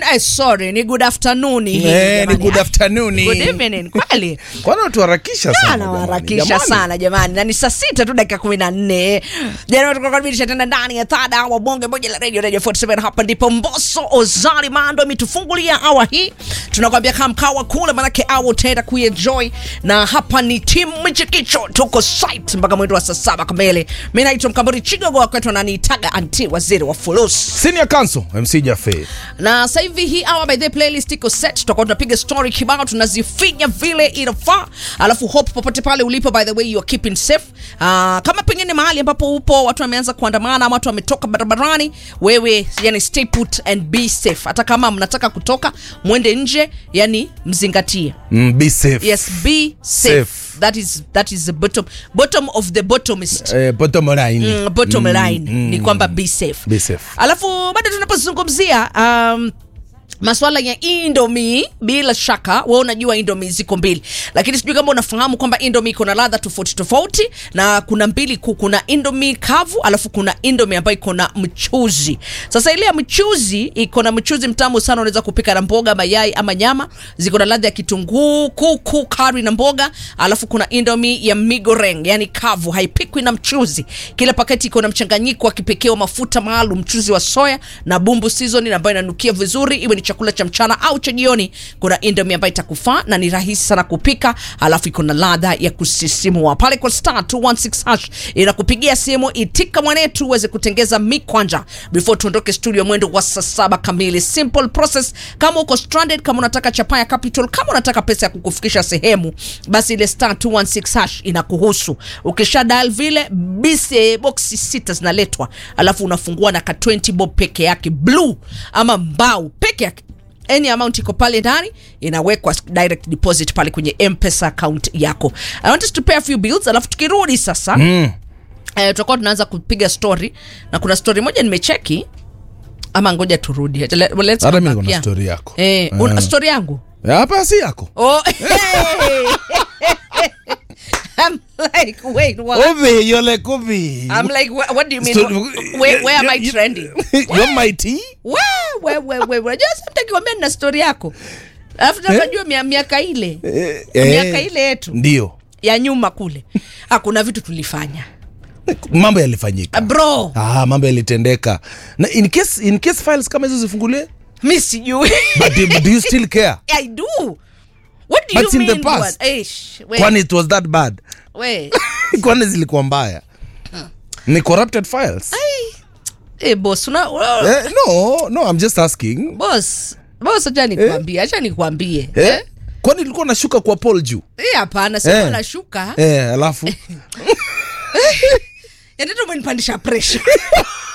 eh, sorry ni good afternoon hii Eh, ni jamani. good afternoon. good evening kweli Kwani watuharakisha sana jamani, anawaharakisha jamani. sana jamani na ni saa sita tu dakika kumi na nne jana tukakaribisha tena ndani ya thada wa bonge moja la radio radio 47 hapa ndipo mboso ozari mando ametufungulia awa hii tunakwambia kama mkawa kule manake awa utaenda kuenjoy na hapa ni timu mchikicho tuko site mpaka mwendo wa saa saba kamili mi naitwa mkamburi chigogo wakwetu ananiitaga anti waziri wa fulusi Senior Counsel MC Jaffe. na sasa hivi hii hour by the playlist iko set tutakuwa tunapiga story kibao tunazifinya vile inafaa alafu hope popote pale ulipo by the way you are keeping safe uh, kama pengine mahali ambapo upo watu wameanza kuandamana ama watu wametoka barabarani wewe yani stay put and be safe hata kama mnataka kutoka mwende nje yani mzingatie Mm, be safe. yes be safe, Safe. that is that is the bottom bottom of the bottomist Eh, bottom line. mm, bottom Mm, line mm. ni kwamba be safe. Be safe. alafu bado tunapozungumzia um, maswala ya indomi bila shaka we unajua indomi ziko mbili lakini sijui kama unafahamu kwamba indomi iko na ladha tofauti tofauti na kuna mbili kuu kuna indomi kavu alafu kuna indomi ambayo iko na mchuzi sasa ile ya mchuzi iko na mchuzi mtamu sana unaweza kupika na mboga mayai ama nyama ziko na ladha ya kitunguu kuku kari na mboga alafu kuna indomi ya migoreng yani kavu haipikwi na mchuzi kila paketi iko na mchanganyiko wa kipekee wa mafuta maalum mchuzi wa soya na bumbu season ambayo inanukia vizuri iwe ni chakula cha mchana au cha jioni kuna indomi ambayo itakufaa na ni rahisi sana kupika alafu iko na ladha ya kusisimua pale kwa star 216 hash inakupigia simu itika mwanetu uweze kutengeza mikwanja before tuondoke studio mwendo wa saa saba kamili simple process kama uko stranded kama unataka chapa ya capital kama unataka pesa ya kukufikisha sehemu basi ile star 216 hash inakuhusu ukisha dial vile bise boxi sita zinaletwa alafu unafungua na ka 20 bob peke yake blue ama mbao peke yake any amount iko pale ndani inawekwa direct deposit pale kwenye mpesa account yako i want us to pay a few bills alafu tukirudi sasa mm. eh, tutakuwa tunaanza kupiga story na kuna story moja nimecheki ama ngoja turudi Let- let's Hata come mimi back. niko na Yeah. story yako. eh, una Eh. story yangu Hapa si yako. oh, hey. I'm like, wait, what? Ovi, you're like Ovi. I'm like, what, what do you mean? Story- where, where am I You- you- trending? You're my tea? we we we we we unajua sasa mtakiwambia nina story yako alafu tunajua mia, miaka ile Eh, miaka eh, ile yetu Ndio. ya nyuma kule hakuna vitu tulifanya Mambo yalifanyika. Ah, bro Ah, mambo yalitendeka. Na in case in case files kama hizo zifunguliwe, mi sijui but do, do you still care? i do what do But you in the mean past. bwana? Eish, we, Kwani it was that bad? we. Kwani zilikuwa mbaya? Ni corrupted files? Eh, boss una, una, Eh, no, no, I'm just asking. boss boss acha nikwambie acha nikwambie Eh? eh? Kwani ilikuwa nashuka kwa Paul juu? Eh, hapana sikuwa Eh. nashuka Eh, alafu yatatu umenipandisha pressure